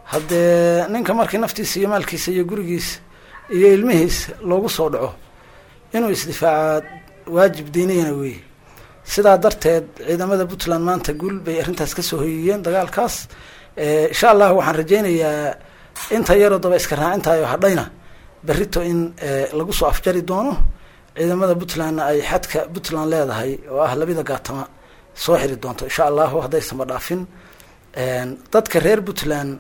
haddee ninka markii naftiisa iyo maalkiisa iyo gurigiisa iyo ilmihiisa loogu soo dhaco inuu isdifaaca waajib diiniyana weeye sidaa darteed ciidamada puntland maanta guul bay arrintaas kasoo hoyiyeen dagaalkaas insha allah waxaan rajaynayaa inta yaroo daba iska raacintayo hadhayna berrito in lagu soo afjari doono ciidamada puntlandna ay xadka puntland leedahay oo ah labada gaatama soo xiri doonto insha allahu haddaysanba dhaafin dadka reer puntland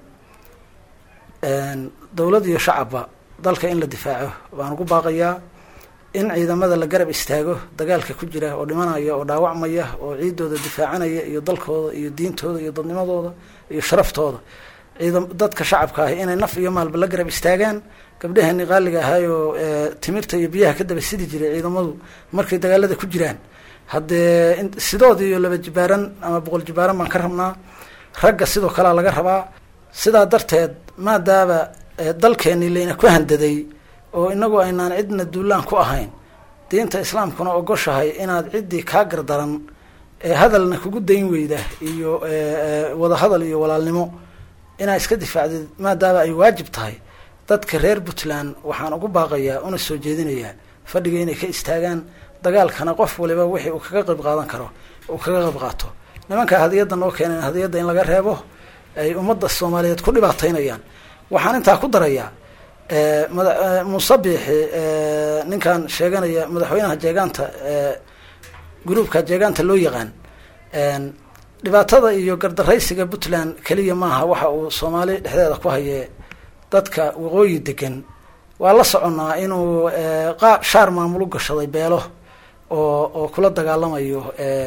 dowlad iyo shacabba dalka in la difaaco baan ugu baaqayaa in ciidamada la garab istaago dagaalka ku jira oo dhimanaya oo dhaawacmaya oo ciidooda difaacanaya iyo dalkooda iyo diintooda iyo dadnimadooda iyo sharaftooda ciidam dadka shacabka ah inay naf iyo maalba la garab istaagaan gabdhahani qaaliga ahaayoo timirta iyo biyaha ka daba sidi jiray ciidamadu markay dagaalada ku jiraan haddee sidood iyo laba jibaaran ama boqol jibaaran baan ka rabnaa ragga sidoo kalea laga rabaa sidaa darteed maadaaba dalkeeni layna ku handaday oo inagu aynaan cidna duulaan ku ahayn diinta islaamkuna ogoshahay inaad ciddii kaa gardaran ee hadalna kugu dayn weyda iyo wada hadal iyo walaalnimo inaad iska difaacdid maadaaba ay waajib tahay dadka reer puntland waxaan ugu baaqayaa una soo jeedinayaa fadhiga inay ka istaagaan dagaalkana qof waliba wixii uu kaga qayb qaadan karo uu kaga qayb qaato nimanka hadiyadda noo keeneen hadiyadda in laga reebo ay ummadda soomaaliyeed ku dhibaataynayaan waxaan intaa ku darayaa mada musabixi ninkan sheeganaya madaxweynaha jeegaanta gruubka jeegaanta loo yaqaan dhibaatada iyo gardaraysiga puntland keliya maaha waxa uu soomaali dhexdeeda ku haye dadka waqooyi degan waa la soconnaa inuu qa shaar maamul u gashaday beelo oo oo kula dagaalamayo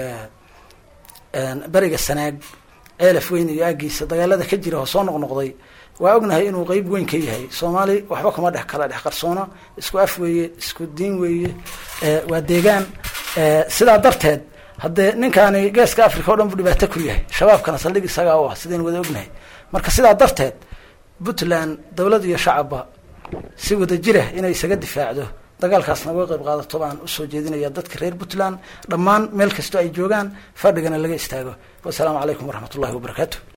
beriga sanaag ceelaf weyn iyo aagiisa dagaalada ka jira oo soo noqnoqday waa ognahay inuu qeyb weyn ka yahay soomaali waxba kuma dhex kala dhex qarsoona isku af weeye isku diin weeye waa deegaan sidaa darteed haddee ninkaani geeska africa o dhan buu dhibaato ku yahay shabaabkana saldhig isagaa u ah sidaynu wada ognahay marka sidaa darteed puntland dowlad iyo shacabba si wada jira inay isaga difaacdo dagaalkaasna uga qayb qaadato baan usoo jeedinaya dadka reer puntland dhammaan meel kastoo ay joogaan fadhigana laga istaago wasalaamu calaykum waraxmat ullahi wabarakaatu